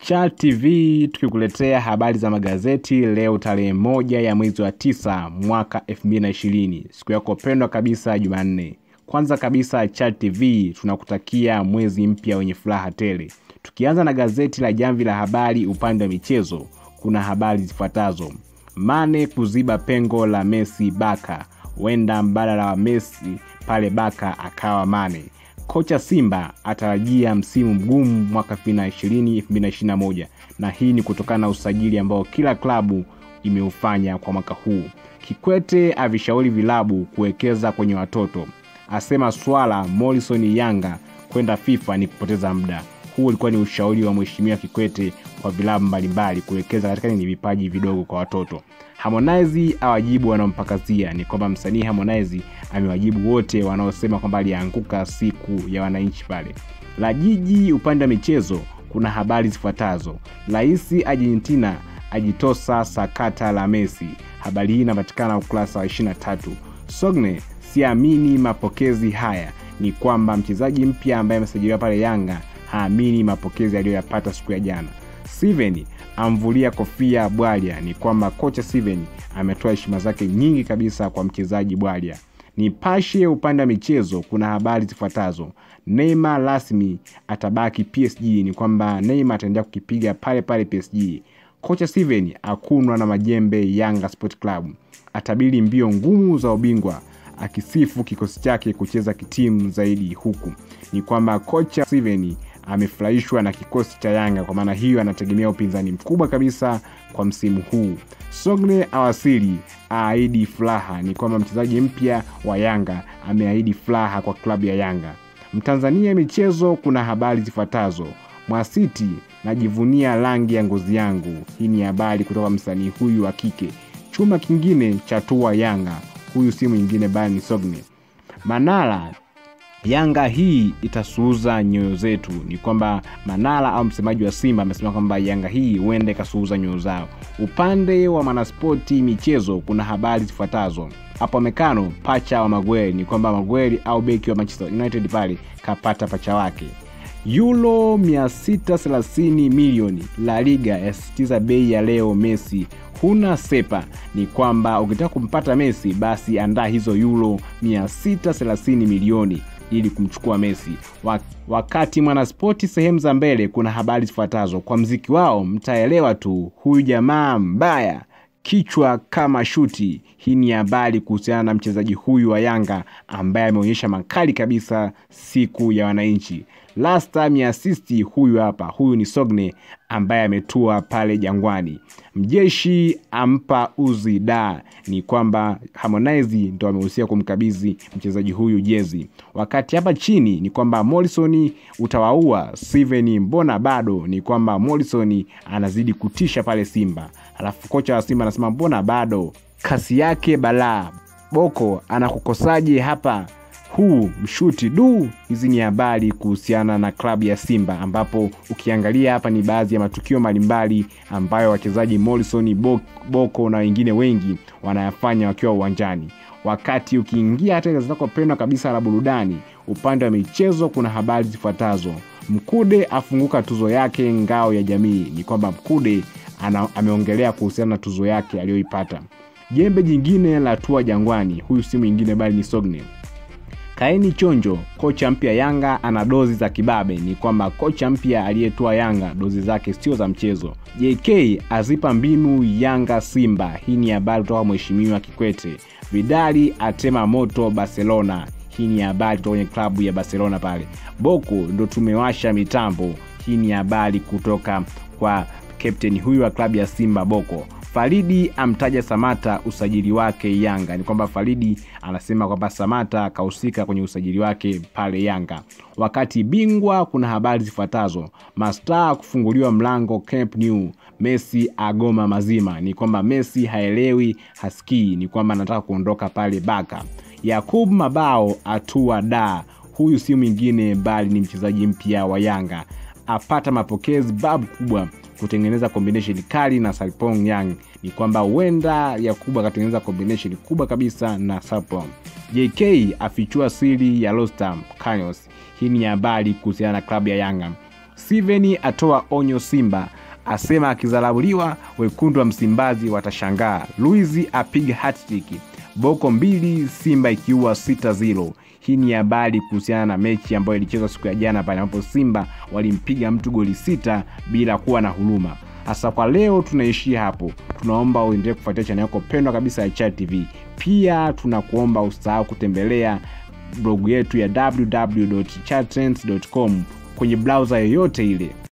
Char TV tukikuletea habari za magazeti leo tarehe moja ya mwezi wa tisa mwaka 2020 siku yako pendwa kabisa Jumanne. Kwanza kabisa Char TV tunakutakia mwezi mpya wenye furaha tele. Tukianza na gazeti la Jamvi la Habari upande wa michezo, kuna habari zifuatazo: Mane kuziba pengo la Messi Baka, huenda mbadala wa Messi pale Baka akawa Mane. Kocha Simba atarajia msimu mgumu mwaka 2020 2021, na hii ni kutokana na usajili ambao kila klabu imeufanya kwa mwaka huu. Kikwete avishauri vilabu kuwekeza kwenye watoto, asema swala Morrison Yanga kwenda FIFA ni kupoteza muda. Huu ulikuwa ni ushauri wa mheshimiwa Kikwete kwa vilabu mbalimbali kuwekeza katika ni vipaji vidogo kwa watoto. Harmonize awajibu wanaompakazia, ni kwamba msanii Harmonize amewajibu wote wanaosema kwamba alianguka siku ya wananchi pale. La Jiji upande wa michezo kuna habari zifuatazo: Rais Argentina ajitosa sakata la Messi. Habari hii inapatikana ukurasa wa 23. Sogne siamini mapokezi haya, ni kwamba mchezaji mpya ambaye amesajiliwa pale Yanga haamini mapokezi aliyoyapata siku ya jana. Steven amvulia kofia Bwalya, ni kwamba kocha Steven ametoa heshima zake nyingi kabisa kwa mchezaji Bwalya. Nipashe upande wa michezo kuna habari zifuatazo: Neymar rasmi atabaki PSG, ni kwamba Neymar ataendelea kukipiga pale pale PSG. Kocha Steven akunwa na majembe Yanga Sport Club, atabiri mbio ngumu za ubingwa akisifu kikosi chake kucheza kitimu zaidi, huku ni kwamba kocha Steven amefurahishwa na kikosi cha Yanga. Kwa maana hiyo, anategemea upinzani mkubwa kabisa kwa msimu huu. Sogne awasili aahidi furaha, ni kwamba mchezaji mpya wa Yanga ameahidi furaha kwa klabu ya Yanga. Mtanzania michezo, kuna habari zifuatazo: Mwasiti najivunia rangi ya ngozi yangu. Hii ni habari kutoka msanii huyu wa kike. Chuma kingine cha tua Yanga, huyu si mwingine bali ni Sogne. Manara Yanga hii itasuuza nyoyo zetu. Ni kwamba Manara au msemaji wa Simba amesema kwamba Yanga hii huenda ikasuuza nyoyo zao. Upande wa Mwanaspoti michezo kuna habari zifuatazo hapo. Mekano pacha wa Magweli, ni kwamba Magweli au beki wa Manchester United pale kapata pacha wake. Euro 630 milioni. La Liga yasisitiza bei ya leo Messi huna sepa. Ni kwamba ukitaka kumpata Messi basi andaa hizo euro 630 milioni ili kumchukua Messi. Wakati Mwanaspoti sehemu za mbele kuna habari zifuatazo: kwa mziki wao mtaelewa tu, huyu jamaa mbaya kichwa kama shuti. Hii ni habari kuhusiana na mchezaji huyu wa Yanga ambaye ameonyesha makali kabisa siku ya wananchi. Last time asisti huyu hapa, huyu ni Sogne ambaye ametua pale Jangwani. Mjeshi ampa uzi da, ni kwamba Harmonize ndo amehusika kumkabidhi mchezaji huyu jezi. Wakati hapa chini ni kwamba Morrison utawaua Steven, mbona bado? Ni kwamba Morrison anazidi kutisha pale Simba, alafu kocha wa Simba anasema mbona bado, kasi yake balaa. Boko anakukosaje hapa huu mshuti du. Hizi ni habari kuhusiana na klabu ya Simba, ambapo ukiangalia hapa ni baadhi ya matukio mbalimbali ambayo wachezaji Morrison, Boko na wengine wengi wanayafanya wakiwa uwanjani. Wakati ukiingia hata gazeti lako pendwa kabisa la burudani, upande wa michezo kuna habari zifuatazo: Mkude afunguka tuzo yake ngao ya jamii. Ni kwamba Mkude ana, ameongelea kuhusiana na tuzo yake aliyoipata. Jembe jingine la tua Jangwani, huyu si mwingine bali ni Sogne. Kaeni chonjo, kocha mpya Yanga ana dozi za kibabe. Ni kwamba kocha mpya aliyetoa Yanga dozi zake sio za mchezo. JK azipa mbinu Yanga Simba. Hii ni habari kutoka mheshimiwa Kikwete. Vidali atema moto Barcelona. Hii ni habari kutoka kwenye klabu ya Barcelona pale. Boko ndo tumewasha mitambo. Hii ni habari kutoka kwa kapteni huyu wa klabu ya Simba Boko. Faridi amtaja Samata usajili wake Yanga. Ni kwamba Faridi anasema kwamba Samata akahusika kwenye usajili wake pale Yanga. Wakati bingwa kuna habari zifuatazo: mastaa kufunguliwa mlango Camp Nou, Messi agoma mazima. Ni kwamba Messi haelewi hasikii, ni kwamba anataka kuondoka pale Baka. Yakub Mabao atua da, huyu si mwingine bali ni mchezaji mpya wa Yanga, apata mapokezi babu kubwa kutengeneza combination kali na Sarpong Yang. Ni kwamba huenda Yakubu akatengeneza combination kubwa kabisa na Sarpong. JK afichua siri ya Rostam Kanyos. Hii ni habari kuhusiana na klabu ya Yanga. Steven atoa onyo Simba asema akizarauliwa wekundu wa Msimbazi watashangaa. Luiz apiga hattrick, Boko mbili Simba ikiua 6-0. Hii ni habari kuhusiana na mechi ambayo ilichezwa siku ya jana pale ambapo Simba walimpiga mtu goli sita bila kuwa na huruma. Hasa kwa leo tunaishia hapo. Tunaomba uendelee kufuatia chaneli yako pendwa kabisa ya Chad TV. Pia tunakuomba usahau kutembelea blogu yetu ya www.chadtrends.com kwenye browser yoyote ile